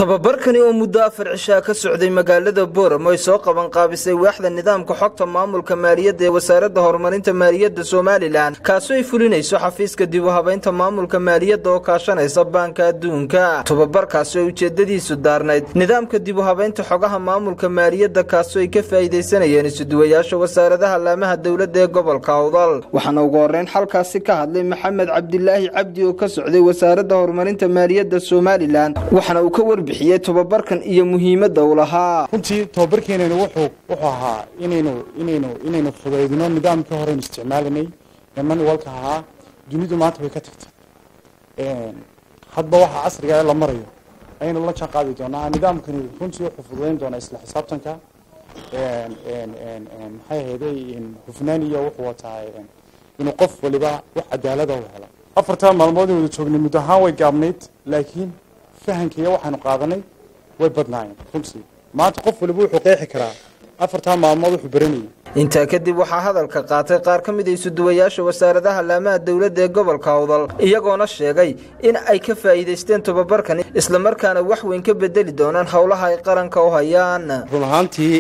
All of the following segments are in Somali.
tababarkani oo muddo afar cishaa ka socday magaalada booramo ay soo qaban qaabisay waaxda nidaamka xogta maamulka maaliyadda ee wasaaradda horumarinta maaliyadda somalilan kaasoo ay fulinayso xafiiska dib u habaynta maamulka maaliyadda oo kaashanaysa baanka adduunka tababarkaasi oo ujeedadiisu daarnayd nidaamka dib u habaynta xogaha maamulka maaliyadda kaasoo ay ka faa'iidaysanayeen isuduwayaasha wasaaradaha laamaha dowladda ee gobolka awdal waxaana ugu horreyn xalkaasi ka hadlay maxamed cabdilaahi cabdi oo ka socday wasaaradda horumarinta maaliyadda somalilan waxaana uu ka warbixiyey tobabarkan iyo muhiimadda uu lahaa runtii tobabarkeenani wuxuu wuxuu ahaa inaynu inaynu inaynu fudaydino nidaamkii horeynu isticmaalanay ee manualka ahaa dunidu maanta way ka tagtay hadba waxa casriga ee la marayo ayaynu la jaan qaadi doonaa nidaamkani runtii wuxuu fududayn doonaa isla xisaabtanka maxay ahayday hufnaan iyo wuxuu wataa inuu qof waliba wax cadaalada u helo afartaa maalmood in wada joognay muddo ahaan way gaabnayd laakiin fahankiiya waxaanu qaadanay way badnaayeen runtii maanta qof waliba wuxuu qeexi karaa afartaa maalmood wuxuu baranayay intaa kadib waxaa hadalka qaatay qaar ka mid a isuduwayaasha wasaaradaha laamaha dowladda ee gobolka awdal iyagoona sheegay in ay ka faa'iidaysteen tobabarkan islamarkaana wax weyn ka bedeli doonaan howlaha ay qaranka u hayaan run ahaantii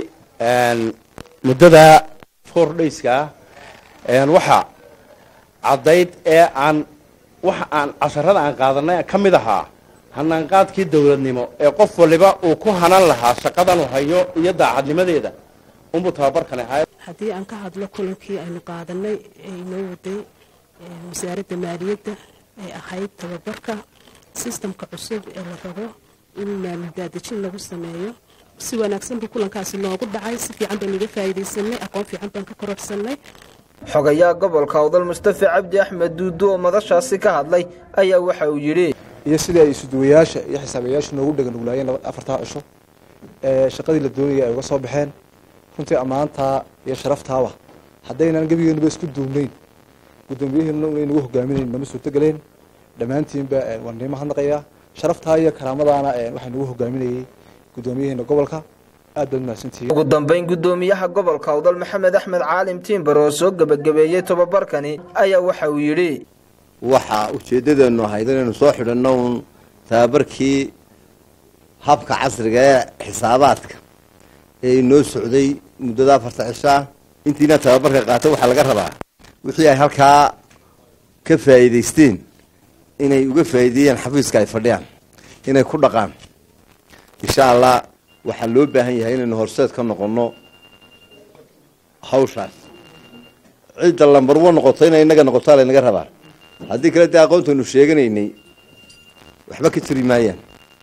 muddada four dayska waxa caddayd ee aan waxa aan casharada aan qaadanay ka mid ahaa hanaanqaadkii dowladnimo ee qof waliba uu ku hanan lahaa shaqadan uu hayo iyo daacadnimadeeda unbuu tababarkani ahaa haddii aan ka hadlo kulankii aynu qaadanay ee inoo waday wasaaradda maaliyadda ay ahayd tababarka sistamka cusub ee la rabo in maaldaadejin lagu sameeyo si wanaagsan buu kulankaasi noogu dhacay si fiican baan iga faa'iidaysanay aqoon fiican baan ka kororsanay xogayaa gobolka awdal mustafa cabdi axmed duudu oo madashaasi ka hadlay ayaa waxa uu yidhi iyo sidii ay isuduwayaasha iyo xisaabiyayaasha noogu dheganuglaayeen afartaa cisho ee shaqadii la doonayay ay uga soo baxeen runtii ammaantaa iyo sharaftaaba haddaynan gebigeenuba isku duubnayn guddoomiyaheennuna unay nagu hogaaminayn nama suurtogeleen dhammaantiinba waan niimo hadnaqayaa sharaftaa iyo karaamadaana waxaa nagu hogaaminayay guddoomiyaheena gobolka aad baad mahadsantihiin ugu dambayn guddoomiyaha gobolka awdal maxamed axmed caalim tiimbar oo soo gebagabeeyey tobabarkani ayaa waxa uu yidhi waxaa ujeeddadeennu ahayd inaynu soo xidhanno uun tababarkii habka casriga ee xisaabaadka ee inoo socday muddada afarta cishaa intiina tababarka qaata waxaa laga rabaa wixii ay halkaa ka faa'iidaysteen inay uga faa'iideeyaan xafiiska ay fadhiyaan inay ku dhaqaan insha allah waxaa loo baahan yahay inaynu horseed ka noqonno hawshaas cidda lambarwo noqoto inay inaga noqotaa laynaga rabaa haddii kale dee aqoontaynu sheeganaynay waxba ka jiri maayaan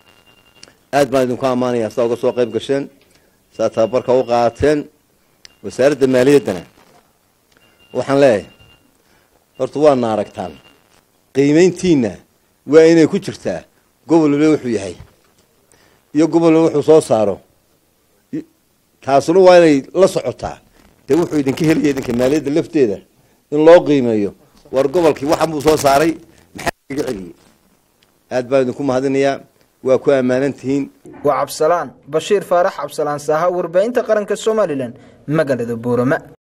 aad baan idinku ammaanayaa sidaa uga soo qayb gasheen sidaa tababarka u qaateen wasaaradda maaliyaddana waxaan leeyahay horta waana aragtaan qiimayntiina waa inay ku jirtaa gobol waliba wuxuu yahay iyo gobol waliba wuxuu soo saaro taasuna waa inay la socotaa dee wuxuu idinka helaya idinka maaliyadda lafteeda in loo qiimeeyo war gobolkii waxan buu soo saaray maxaa kaga celiyey aad baan idinku mahadinayaa waa ku ammaanan tihiin waa cabsalaan bashiir faarax cabsalaan saaha warbaahinta qaranka somalilan magaalada buurama